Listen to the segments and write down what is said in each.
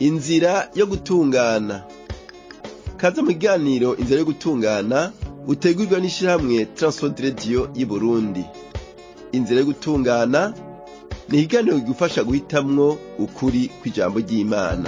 inzira yo gutungana kaze mu kiganiro inzira yo gutungana utegurwa n'ishirahamwe Transworld Radio y'Uburundi inzira yo gutungana ni ikiganiro kigufasha guhitamwo ukuri kw'ijambo ry'Imana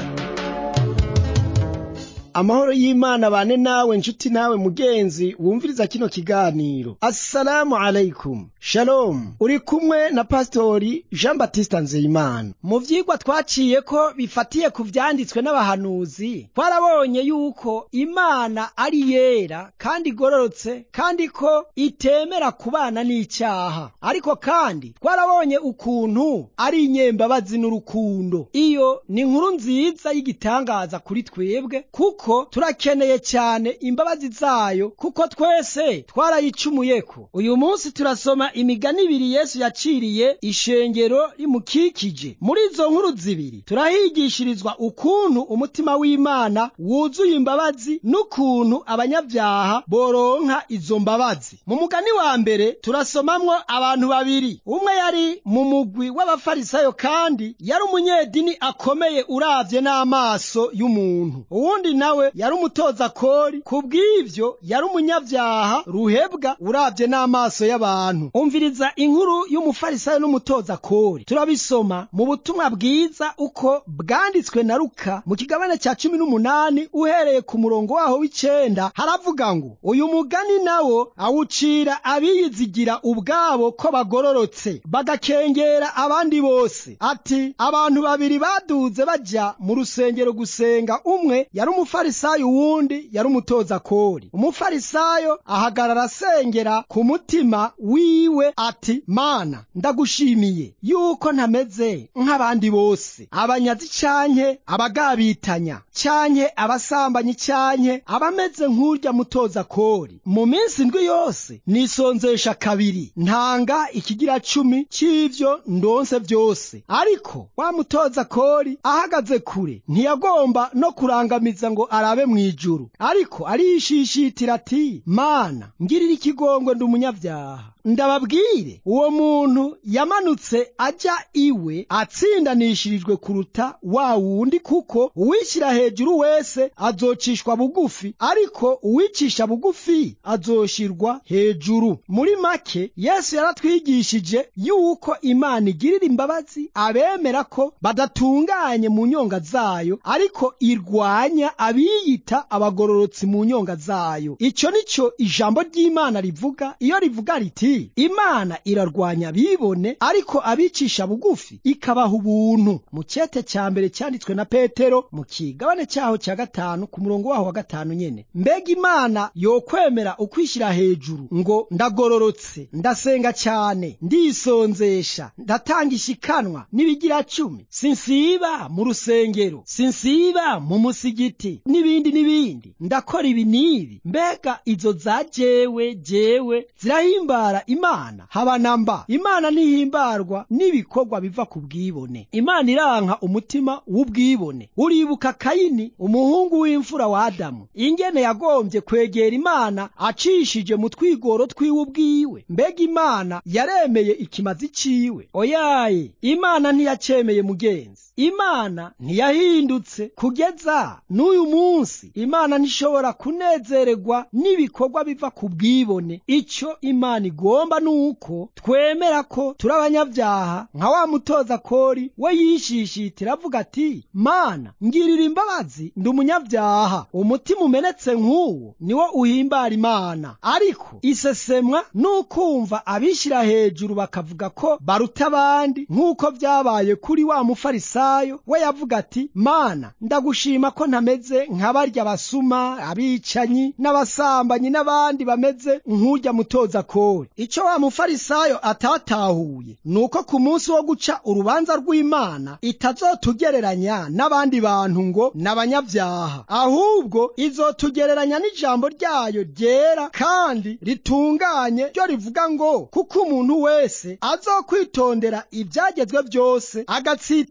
amahoro y'imana bane nawe nshuti nawe mugenzi wumviriza kino kiganiro assalamu alaikum shalom uri kumwe na pastori jean baptiste nzeyimana mu vyigwa twaciye ko bifatiye ku vyanditswe n'abahanuzi twarabonye yuko imana ari yera kandi igororotse kandi ko itemera kubana n'icyaha ariko kandi twarabonye ukuntu ari inyembabazi n'urukundo iyo ni inkuru nziza y'igitangaza kuri twebwe kuko kuko turakeneye cyane imbabazi zayo kuko twese twarayicumuyeko uyu munsi turasoma imigani ibiri yesu yaciriye ishengero rimukikije muri izo nkuru zibiri turahigishirizwa ukuntu umutima w'imana wuzuye imbabazi n'ukuntu abanyabyaha boronka izo mbabazi mu mugani wa mbere turasomamwo abantu babiri umwe yari mu mugwi w'abafarisayo kandi yari umunyedini akomeye uravye n'amaso y'umuntu uwundi nawe nawe yari umutoza kori kubw'ivyo yari umunyavyaha ruhebwa uravye n'amaso y'abantu umviriza inkuru y'umufarisayo n'umutoza kori turabisoma mu butumwa bwiza uko bwanditswe na luka mu kigabane ca cumi n'umunani uhereye ku murongo waho w'icenda haravuga ngo uyu mugani nawo awucira abiyizigira ubwabo ko bagororotse bagakengera abandi bose ati abantu babiri baduze baja mu rusengero gusenga umwe yari umufarisayo uwundi yari umutoza kori umufarisayo ahagarara asengera ku mutima wiwe ati mana ndagushimiye yuko ntameze nk'abandi bose abanyazi canke abagabitanya canke abasambanyi canke abameze nk'urya mutoza kori mu minsi ndwi yose nisonzesha kabiri ntanga ikigira cumi c'ivyo ndonse vyose ariko wa mutoza kori ahagaze kure ntiyagomba no kurangamiza ngo arabe mw'ijuru ariko arishishitira ati mana ngirira ikigongwe ndi umunyabyaha ndababwire uwo muntu yamanutse ajya iwe atsindanishirijwe kuruta wa wundi kuko uwishyira hejuru wese azocishwa bugufi ariko uwicisha bugufi azoshirwa hejuru muri make yesu yaratwigishije yuko imana igirira imbabazi abemera ko badatunganye mu nyonga zayo ariko irwanya abiyita abagororotsi mu nyonga zayo icyo nicyo ijambo ry'imana rivuga iyo rivuga riti imana irarwanya abibone ariko abicisha bugufi ikabaha ubuntu mu cyete cya mbere cyanditswe na petero mu kigabane cyaho cya gatanu ku murongo waho wa gatanu nyene mbega imana yokwemera ukwishyira hejuru ngo ndagororotse ndasenga cyane ndisonzesha ndatanga ishikanwa n'ibigira cumi sinsiba mu rusengero sinsiba mu musigiti n'ibindi n'ibindi ndakora ibi n'ibi mbega izo za jewe jewe zirahimbara imana haba namba imana ntihimbarwa n'ibikorwa biva ku bwibone imana iranka umutima w'ubwibone uribuka kayini umuhungu w'imfura wa adamu ingene yagombye kwegera imana acishije mu twigoro twiwe ubwiwe mbega imana yaremeye ikimazi ciwe oyaye imana ntiyacemeye mugenzi imana ntiyahindutse kugeza n'uyu munsi imana ntishobora kunezererwa n'ibikorwa biva ku bwibone icyo imana igomba ni uko twemera ko turi abanyabyaha nka wa mutoza kori we yishishitira avuga ati mana ngirira imbabazi ndi umunyabyaha umutima umenetse nk'uwo niwo uhimbara imana ariko isesemwa n'ukumva abishyira hejuru bakavuga ko baruta abandi nk'uko byabaye kuri wa mufarisayo we yavuga ati mana ndagushima ko ntameze nk'abarya basuma abicanyi n'abasambanyi n'abandi bameze nk'urya mutoza kori icyo wa mufarisayo atatahuye ni uko ku munsi wo guca urubanza rw'imana itazotugereranya n'abandi bantu ngo n'abanyabyaha ahubwo izotugereranya n'ijambo ryayo ryera kandi ritunganye ryo rivuga ngo kuko umuntu wese azokwitondera ibyagezwe byose agatsitara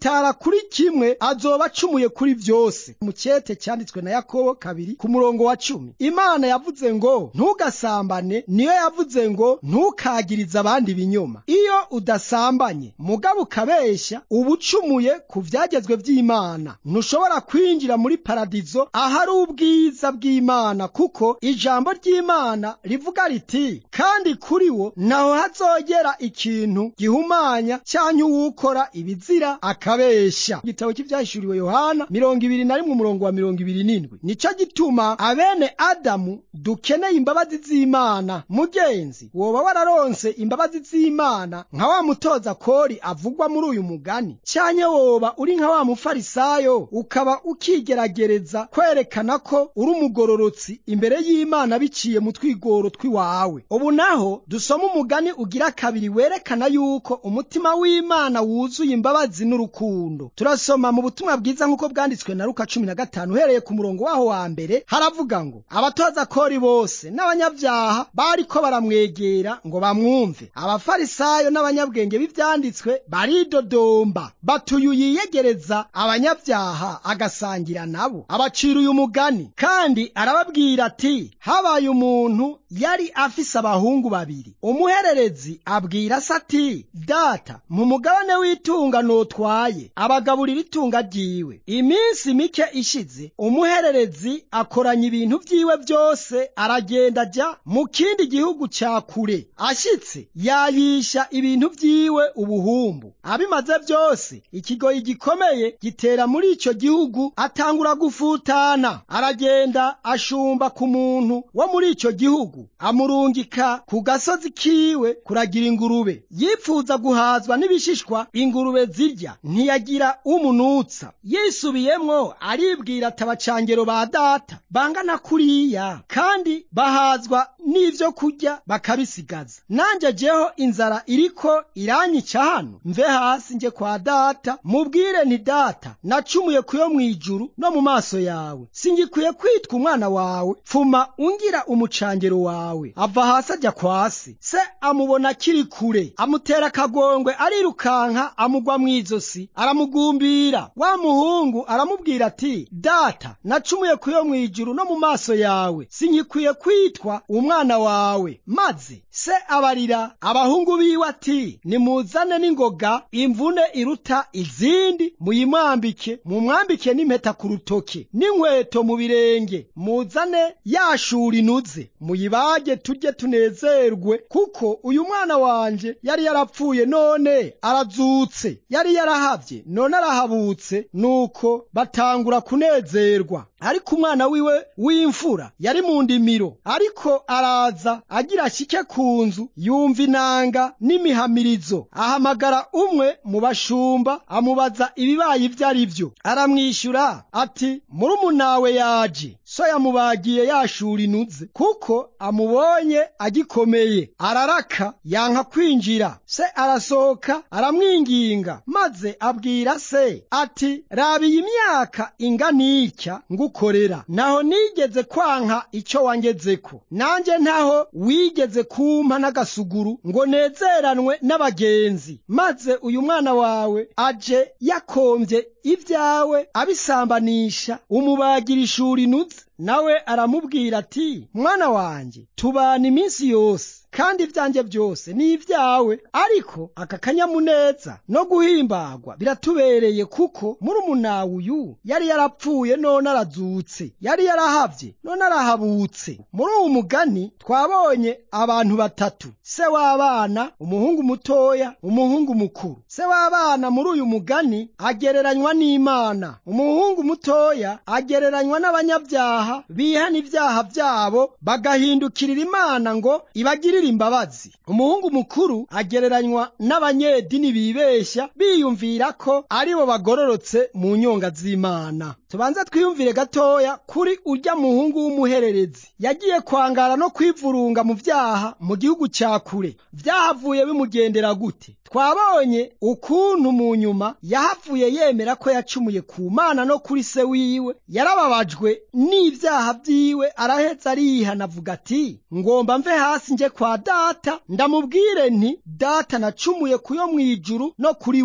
kuri kimwe azoba acumuye kuri vyose mu cete cyanditswe na yakobo kabiri ku murongo wa cumi imana yavuze ngo ntugasambane niyo yavuze ngo ntukagirize abandi ibinyoma iyo udasambanye mugabo ukabeshya uba ucumuye ku vyagezwe vy'imana ntushobora kwinjira muri paradizo ahari ubwiza bw'imana kuko ijambo ry'imana rivuga riti kandi kuri wo naho hazogera ikintu gihumanya cyangwa uwukora ibizira akabeshya igitabo cy'ibyahishuriwe yohana mirongo ibiri na rimwe umurongo wa mirongo ibiri n'indwi nico gituma abene adamu dukeneye imbabazi z'imana mugenzi woba wararonse imbabazi z'imana nka wa mutoza kori avugwa muri uyu mugani cyanye woba uri nka wa mufarisayo ukaba ukigeragereza kwerekana ko uri umugororotsi imbere y'imana biciye mu twigoro tw'iwawe ubu naho dusoma umugani ugira kabiri werekana yuko umutima w'imana wuzuye imbabazi n'urukundo turasoma mu butumwa bwiza nk'uko bwanditswe na luka cumi na gatanu uhereye ku murongo waho wa mbere haravuga ngo abatoza kori bose n'abanyabyaha bariko baramwegera ngo bamwumve abafarisayo n'abanyabwenge b'ivyanditswe baridodomba batuye yiyegereza abanyabyaha agasangira nabo abacira uyu mugani kandi arababwira ati habaye umuntu yari afise abahungu babiri umuhererezi abwira se ati data mu mugabane w'itunga notwaye abagaburira itunga ryiwe iminsi mike ishize umuhererezi akoranya ibintu vyiwe byose aragenda ajya mu kindi gihugu ca kure ashitse yayisha ibintu vyiwe ubuhumbu abimaze byose ikigoyi gikomeye gitera muri ico gihugu atangura gufutana aragenda ashumba ku muntu wo muri ico gihugu amurungika ku gasozi kiwe kuragira ingurube yipfuza guhazwa n'ibishishwa ingurube zirya ntiyagira umunutsa yisubiyemwo aribwira ati abacangero ba data bangana kuriya kandi bahazwa n'ivyo kurya bakabisigaza nanje jeho inzara iriko iranyica hano mve hasi nje kwa data mubwire nti data nacumuye kuyo mw'ijuru no mu maso yawe singikwiye kwitwa umwana wawe pfuma ungira umucangero wawe ava hasi ajya kwasi se amubona akiri kure amutera akagongwe arirukanka amugwa mw'izosi aramugumbira wa muhungu aramubwira ati data nacumuye kuyo mw'ijuru no mu maso yawe sinkikwiye kwitwa umwana wawe maze se abarira abahungu biwe ati nimuzane n'ingoga imvune iruta izindi muyimwambike mumwambike n'impeta ku rutoke n'inkweto mu birenge muzane yashura inuze muyibage turye tunezerwe kuko uyu mwana wanje yari yarapfuye none arazutse yari yarahavye none arahabutse nuko batangura kunezerwa ariko umwana wiwe w'imfura yari mu ndimiro ariko araza agira ashike ku nzu yumva inanga n'imihamirizo ahamagara umwe mu bashumba amubaza ibibaye ibyo ari byo aramwishyura ati murumunawe yaje so yamubagiye yashura inuze kuko amubonye agikomeye araraka yanka kwinjira se arasohoka aramwinginga maze abwira se ati raba iyi myaka inganitya ngukorera naho nigeze kwanka icyo wangezeko nanjye ntaho wigeze kumpa n'agasuguru ngo nezeranwe n'abagenzi maze uyu mwana wawe aje yakombye ibyawe abisambanisha umubagira ishuri inuze nawe aramubwira ati mwana wanjye tubana iminsi yose kandi ibyanjye byose ni ibyawe ariko aka kanyamuneza no guhimbagwa biratubereye kuko murumunawe uyu yari yarapfuye none arazutse yari yarahavye none arahabutse muri uwu mugani twabonye abantu batatu se w'abana umuhungu mutoya umuhungu mukuru se w'abana muri uyu mugani agereranywa n'imana umuhungu mutoya agereranywa n'abanyabyaha bihana ibyaha byabo bagahindukirira imana ngo ibagirire imbabazi umuhungu mukuru agereranywa n'abanyedini bibeshya biyumvira ko aribo bagororotse mu nyonga z'imana tubanza twiyumvire gatoya kuri urya muhungu w'umuhererezi yagiye kwangara no kwivurunga mu byaha mu gihugu cya kure byahavuye bimugendera gute twabonye ukuntu mu nyuma yahavuye yemera ko yacumuye ku mana no kuri se wiwe yarababajwe n'ibyaha byiwe arahetse arihana avuga ati ngomba mve hasi nje kwa data ndamubwire nti data nacumuye kuyo mu ijuru no kuri wewe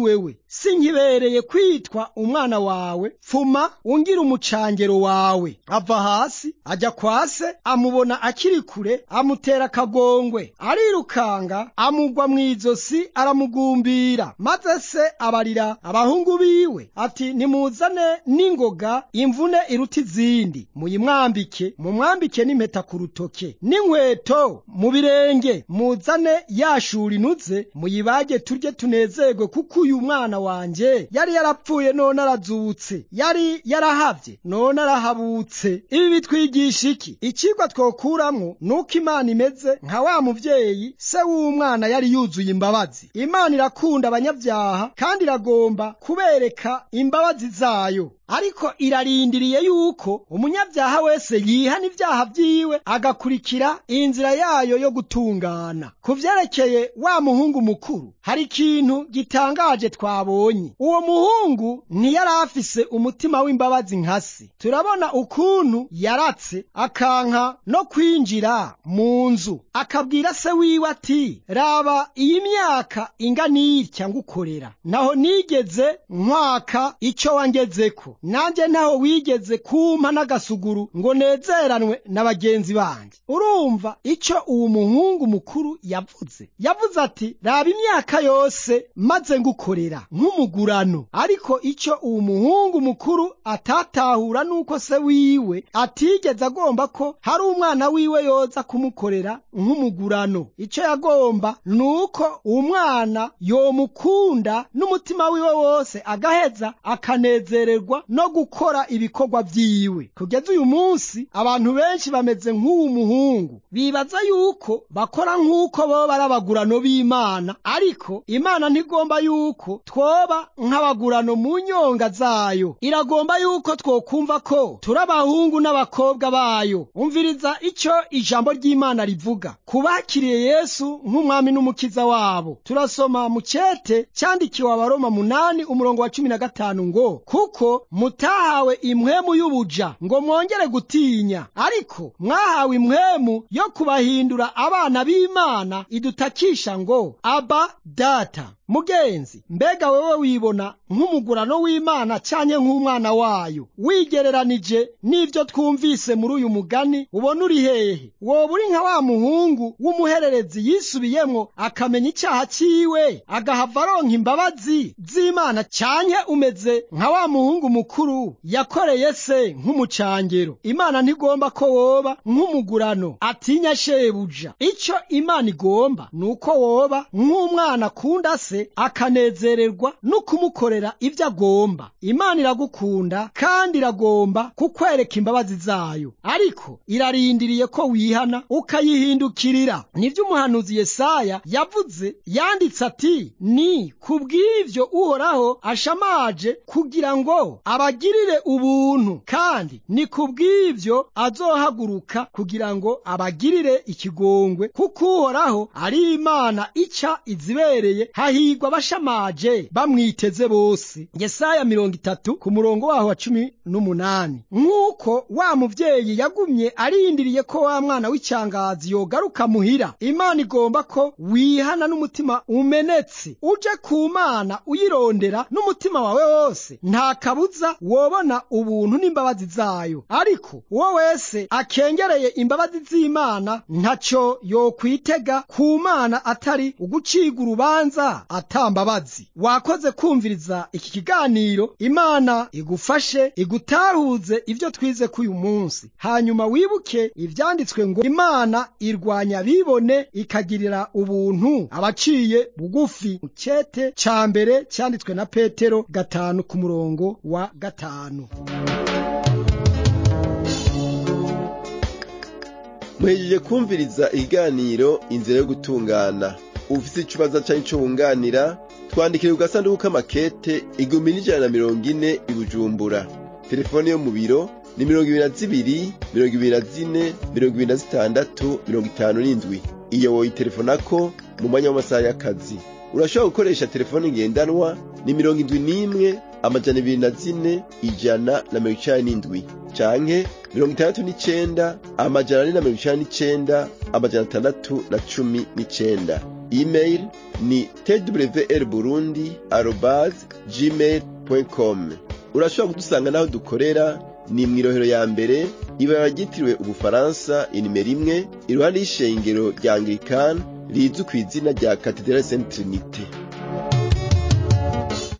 sinkibereye kwitwa umwana wawe pfuma ungira umucangero wawe ava hasi ajya kwa se amubona akiri kure amutera akagongwe arirukanga amugwa mu izosi aramugumbira maze se abarira abahungu biwe ati nimuzane n'ingoga imvune iruta izindi muyimwambike mumwambike n'impeta ku rutoke n'inkweto mu birenge muzane yashura inuze muyibage turye tunezerwe kuko uyu mwana wanje yari yarapfuye none arazutse yari yarahavye none arahabutse ibi bitwigisha iki icigwa twokuramwo nuko imana imeze nka wa muvyeyi se w'umwana yari yuzuye imbabazi imana irakunda abanyabyaha kandi iragomba kubereka imbabazi zayo ariko irarindiriye yuko umunyabyaha wese yihana ibyaha vyiwe agakurikira inzira yayo yo gutungana ku vyerekeye wa muhungu mukuru hari ikintu gitangaje twabonye uwo muhungu ntiyari afise umutima w'imbabazi nka se turabona ukuntu yaratse akanka no kwinjira mu nzu akabwira se wiwe ati raba iyi myaka ingana itya ngukorera naho nigeze nkwaka ico wangezeko nanjye ntaho wigeze kumpa n'agasuguru ngo nezeranwe na bagenzi banjye urumva icyo uwo muhungu mukuru yavuze yavuze ati raba imyaka yose maze ngukorera nk'umugurano ariko icyo uwo muhungu mukuru atatahura nuko se wiwe atigeze agomba ko hari umwana wiwe yoza kumukorera nk'umugurano icyo yagomba ni uko uwo mwana yomukunda n'umutima wiwe wose agaheza akanezererwa no gukora ibikorwa vyiwe kugeza uyu munsi abantu benshi bameze nk'uwu muhungu bibaza yuko bakora nk'uko boba ari abagurano b'imana ariko imana ntigomba yuko twoba nk'abagurano mu nyonga zayo iragomba yuko twokumva ko turi abahungu n'abakobwa bayo umviriza icyo ijambo ry'imana rivuga kubakiriye yesu nk'umwami n'umukiza wabo turasoma mu cete cyandikiwe abaroma munani umurongo wa cumi na gatanu ngo kuko mutahawe impwemu y'ubuja ngo mwongere gutinya ariko mwahawe impwemu yo kubahindura abana b'imana idutakisha ngo aba data mugenzi mbega wewe wibona nk'umugurano w'imana cyanye nk'umwana wayo wigereranije n'ibyo twumvise muri uyu mugani ubona uri hehe woba uri nka wa muhungu w'umuhererezi yisubiyemwo akamenya icyaha cyiwe agahava aronka imbabazi z'imana cyanye umeze nka wa muhungu mukuru yakoreye se nk'umucangero imana ntigomba ko woba nk'umugurano atinya shebuja icyo imana igomba ni uko woba nk'umwana akunda se akanezererwa no kumukorera ibyo agomba imana iragukunda kandi iragomba kukwereka imbabazi zayo ariko irarindiriye ko wihana ukayihindukirira nibyo umuhanuzi yesaya yavuze yanditse ati ni kubw'ivyo uhoraho ashamaje kugira ngo abagirire ubuntu kandi ni kubw'ivyo azohaguruka kugira ngo abagirire ikigongwe kuko uhoraho ari imana ica izibereye hahirwa abashamaje bamwiteze bose yesaya mirongo itatu ku murongo waho wa cumi n'umunani nk'uko wa muvyeyi yagumye arindiriye ko wa mwana w'icyangazi yogaruka muhira imana igomba ko wihana n'umutima umenetse uje ku mana uyirondera n'umutima wawe wose nta kabuza wobona ubuntu n'imbabazi zayo ariko uwo wese akengereye imbabazi z'imana ntacyo yokwitega ku mana atari uguciga urubanza atambabazi wakoze kumviriza iki kiganiro imana igufashe igutahuze ibyo twize k'uyu munsi hanyuma wibuke ibyanditswe ngo imana irwanya bibone ikagirira ubuntu abaciye bugufi mu cyete ca mbere cyanditswe na petero gatanu ku murongo wa gatanu muhejeje kumviriza ikiganiro inzira yo gutungana ufite ikibazo cyangwa icyo wunganira twandikire ku gasanduku k'amakete igihumbi n'ijana na mirongo ine i bujumbura telefone yo mu biro ni mirongo ibiri na zibiri mirongo ibiri na zine mirongo ibiri na zitandatu mirongo itanu n'indwi iyo woyitelefonako mu mwanya w'amasaha y'akazi urashobora gukoresha telefone ngendanwa ni mirongo indwi n'imwe amajana ibiri na zine ijana na mirongo icenda n'indwi canke mirongo itandatu n'icenda amajana ane na mirongo icenda n'icenda amajana atandatu na cumi n'icenda email ni twr burundi arobase gmail com urashobora kudusanga n'aho dukorera ni mw'irohero ya mbere ibara ryitiriwe ubufaransa inimero imwe iruhande y'ishengero rya anglikani rizwi ku izina rya katedrali saint trinite